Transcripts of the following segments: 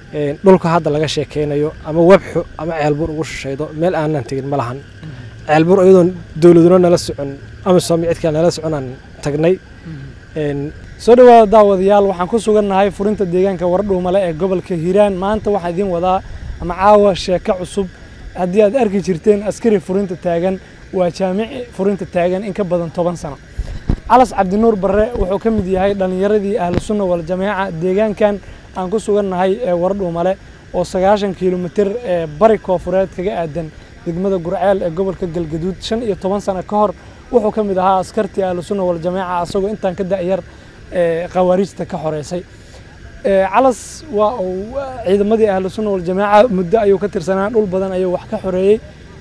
dhulka hadda laga sheekeynayo ama webxo ama ceelbuur ugu shishaydo meel aanan tegin ma lahan ceelbuur iyadoon dowladuna nala socon ama soomi cidkaa nala soconaan tagnay soo dhawaada daawadayaal waxaan ku sugannahay furinta deegaanka wardhuumale ee gobolka hiiraan maanta waxaa idiin wadaa ama caawa sheeko cusub haddii aad arki jirteen askari furinta taagan waa jaamici furinta taagan in ka badan toban sano calas cabdinuur barre wuxuu ka mid yahay dhallinyaradii ahlu sunna wal jameeca deegaankan aan ku sugannahay ee wardhuumale oo sagaashan kilomitir ee bari koofureed kaga aadan degmada gurceel ee gobolka galgaduud shan iyo toban sano ka hor wuxuu ka mid ahaa askartii ahlu sunna wal jameeca asagoo intaan ka da'yar khawaarijta ka xoreysay calas waa uu ciidamadii ahlu sunna wal jameeca muddo ayuu ka tirsanaa dhul badan ayuu wax ka xoreeyey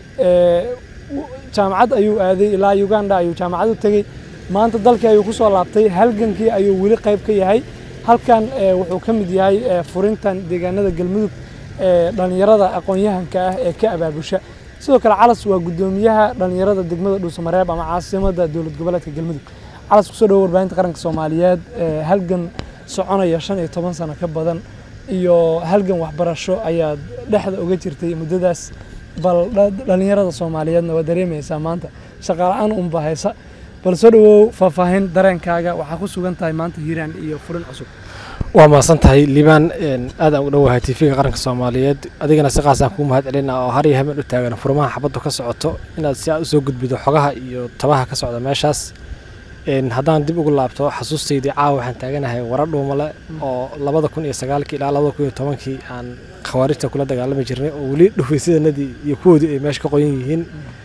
jaamacad ayuu aaday ilaa uganda ayuu jaamacad u tegey maanta dalkii ayuu ku soo laabtay halgankii ayuu weli qayb ka yahay halkan wuxuu ka mid yahay furintan deegaanada galmudug dhallinyarada aqoon-yahanka ah ee ka abaabusha sidoo kale calas waa guddoomiyaha dhallinyarada degmada dhuusamareeb ama caasimada dowlad goboleedka galmudug calas kusoo dhawo warbaahinta qaranka soomaaliyeed halgan soconaya shan iyo toban sano ka badan iyo halgan waxbarasho ayaad dhexda uga jirtay muddadaas bal dhallinyarada soomaaliyeedna waa dareemaysaa maanta shaqaala-aan unba haysa bal soo dhawow faahfaahin dareenkaaga waxaa ku sugan tahay maanta hiiraan iyo furin cusub waa mahadsan tahay liibaan aad aan u dhowahay tv-ga qaranka soomaaliyeed adigana si qaasaan kuu mahad celina oo har iyo habeen u taagan furmaha xabaddu ka socoto inaad si aad usoo gudbido xogaha iyo tabaha ka socda meeshaas haddaan dib ugu laabto xasuustaydii caawa waxaan taaganahay wara dhuumale oo labada kun iyo sagaalkii ilaa labada kun iyo tobankii aan khawaarijta kula dagaalami jirnay oo weli dhufaysidanadii iyo kuwoodii ay meesha ka qoyan yihiin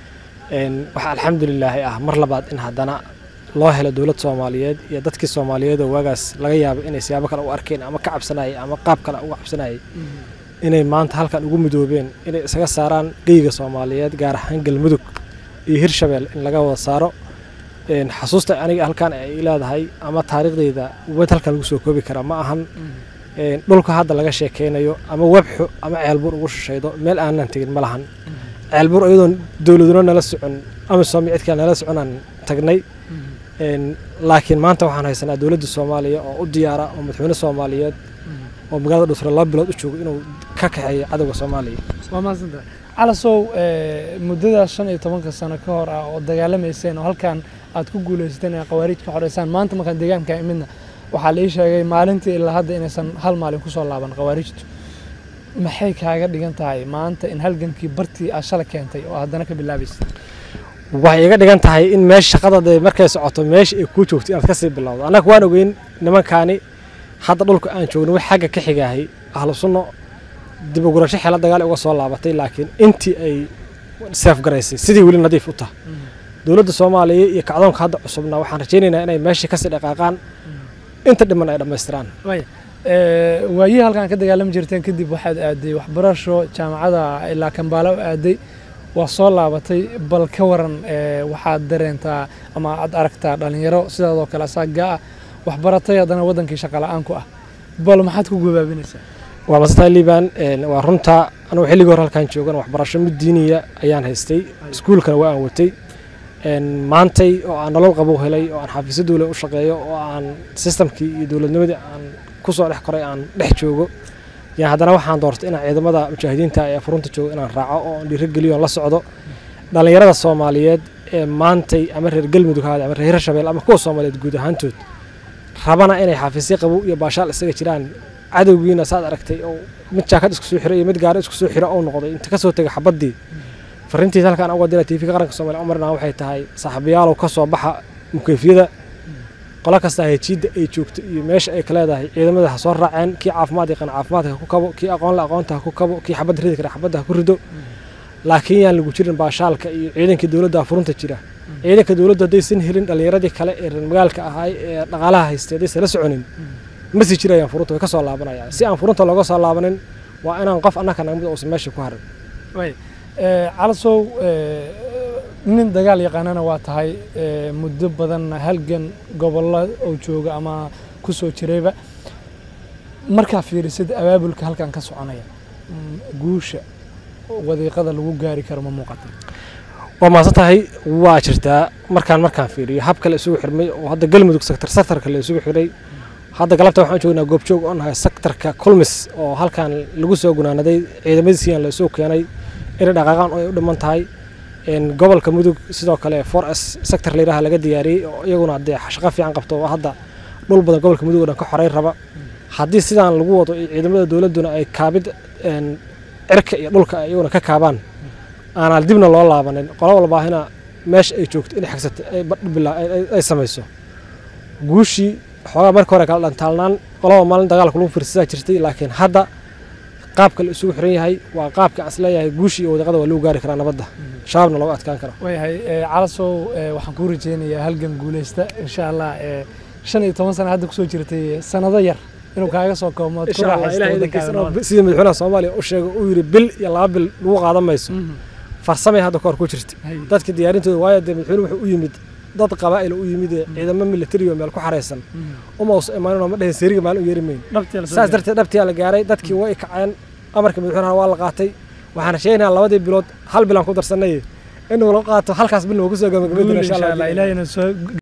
waxaa alxamdulilaahi ah mar labaad in haddana loo helo dowlad soomaaliyeed iyo dadkii soomaaliyeed oo waagaas laga yaabay inay siyaabo kale u arkeen ama ka cabsanayay ama qaab kale uga cabsanayay inay maanta halkan ugu midoobeen inay isaga saaraan geyga soomaaliyeed gaar ahaan galmudug iyo hirshabeel in laga wada saaro xasuusta aniga halkan ay leedahay ama taariikhdayda wed halkan lagu soo koobi karaa ma ahan dhulka hadda laga sheekeynayo ama webxo ama ceelbuur ugu shishaydo meel aanan tegin ma lahan ceelbuur iyadoon dowladuna nala socon ama soomi cidkaa nala soconaan tagnay laakiin maanta waxaan haysanaa dowladda soomaaliya oo u diyaara oo madaxweyne soomaaliyeed oo magaalada dhusre laba bilood u joogo inuu ka kaxeeyo cadowga soomaaliya waa mahadsantahay calasow muddadaas shan iyo tobanka sano ka hor ah oo dagaalamayseen oo halkan aad ku guuleysateen ee khawaarij ka xoreysaan maanta markaan deegaanka imidna waxaa la ii sheegay maalintii ilaa hadda inaysan hal maalin kusoo laaban khawaarijtu maxay kaaga dhigan tahay maanta in halgankii bartii aad shala keentay oo haddana ka bilaabaysa waxay iga dhigan tahay in meesha shaqadade markay socoto meesha ay kuu joogto inaad kasii bilowdo annaga waan ogeyn nimankaani hadda dhulka aan joogno wax xagga ka xigaahay ahlu sunno dib ugurasho xeela dagaal uga soo laabatay laakiin intii ay seefgaraysay sidii weli nadiif u taha dowladda soomaaliya iyo kacdoonka hadda cusubna waxaan rajaynaynaa inay meeshii kasii dhaqaaqaan inta dhiman ay dhammaystiraan waayihii halkaan ka dagaalami jirteen kadib waxaad aaday waxbarasho jaamacada ilaa kambaala u aaday waa soo laabatay bal ka waran waxaad dareentaa ama aad aragtaa dhallinyaro sidaadoo kale asaaga ah waxbaratay haddana waddankii shaqala-aan ku ah bal maxaad ku gabaabinaysaa waa masantahay liibaan waa runta anugu xilligii hore halkaan joogan waxbarasho mid diiniya ayaan haystay iskuulkana waa aan watay maantay oo aan nolol qabow helay oo aan xafiisyo dowla u shaqeeyo oo aan sistamkii iyo dowladnimadii aan kusoo dhex koray aan dhex joogo yan haddana waxaan doortay inaan ciidamada mujaahidiinta ee furunta joogo inaan raaco oo aan dhiirogeliyo la socdo dhallinyarada soomaaliyeed ee maantay ama reer galmudug haade ama reer hirshabeel ama kuwa soomaaliyeed guud ahaantood rabana inay xafiisyo qabow iyo baashaal isaga jiraan cadowgiina saad aragtay oo mid jaakad isku soo xiro iyo mid gaari isku soo xiro oo noqday inta kasoo tegay xabaddii farintiis halkaan uga dira tvka qaranka somalia umarna waxay tahay saaxiibayaalow ka soo baxa mukeyfiyada qolo kasta hejiidda ay joogto iyo meesha ay ka leedahay ciidamada ha soo raaceen kii caafimaad yaqaan caafimaadka ha ku kabo kii aqoon la aqoonta ha ku kabo kii xabad ridi kara xabadda ha ku rido laakiin yaan lagu jirin baashaalka iyo ciidankii dowladda furunta jira ciidanka dowladda haddaysan helin dhallinyaradii kale ee reer magaalka ahaay ee dhaqaalaha haystay haddaysan la soconin ma sii jirayaan furunta way ka soo laabanayaan si aan furunta looga soo laabanin waa inaan qof annaka nagmid uusan meesha ku harin calasow nin dagaal yaqaanana waa tahay muddo badanna halgan gobollo oo jooga ama ku soo jirayba markaa fiirisid abaabulka halkan ka soconaya guusha wadiiqada lagu gaari karo ma muuqata waa maasan tahay waa jirtaa markaan markaan fiiriyo habka la isugu xirmay oo hadda galmudug sektor sektorka la isugu xiray hadda galabta waxaan joognaa goobjoog oo nahay sektarka kulmis oo halkan lagu soo gunaanaday ciidamadiisiian lasoo keenay inay dhaqaaqaan oo ay u dhiman tahay gobolka mudug sidoo kale for s sector layidhaha laga diyaariyey oo iyaguna dee shaqo fiican qabto oo hadda dhul badan gobolka mudug oo dhan ka xoreyn raba haddii sidaan lagu wado ciidamada dowladduna ay kaabid cirka iyo dhulka iyaguna ka kaabaan aanaan dibna loo laabanin qolo walbaahina meesha ay joogto inay xagsata ay samayso guushii xoogaa marka hore kala dhantaalnaan qolaba maalin dagaalka lagu fiirsadaa jirtay laakiin hadda qaabka la isugu xiran yahay waa qaabka aan isleeyahay guushii iyo wadaqada waa lagu gaari karaa nabadda shabaabna looga adkaan karo waayahay calasow waxaan kuu rajeynayaa halgan guuleysta insha allah shan iyo toban sana hadda kusoo jirtay sanado yar inuu kaaga soo koomo sidii madaxweynaha soomaaliya u sheegay uu yidhi bil iyo laba bil lagu qaadan mayso farsamay hadda kahor ku jirta dadka diyaarintooda waayo dee madaxweyne wuxuu u yimid dad qabaa'il u yimid ciidamo military oo meel ku xaraysan uma usa imaanin oo ma dhehen seeriga maalin u yeeri mayn saas darteed dhabtiyaa la gaaray dadkii way kaceen amarka madaxweynaha waa la qaatay waxaan sheegaynaa labadii bilood hal bilaan ku darsanay inuu la qaato halkaas bilna waa kusoo gabagabadina insha allah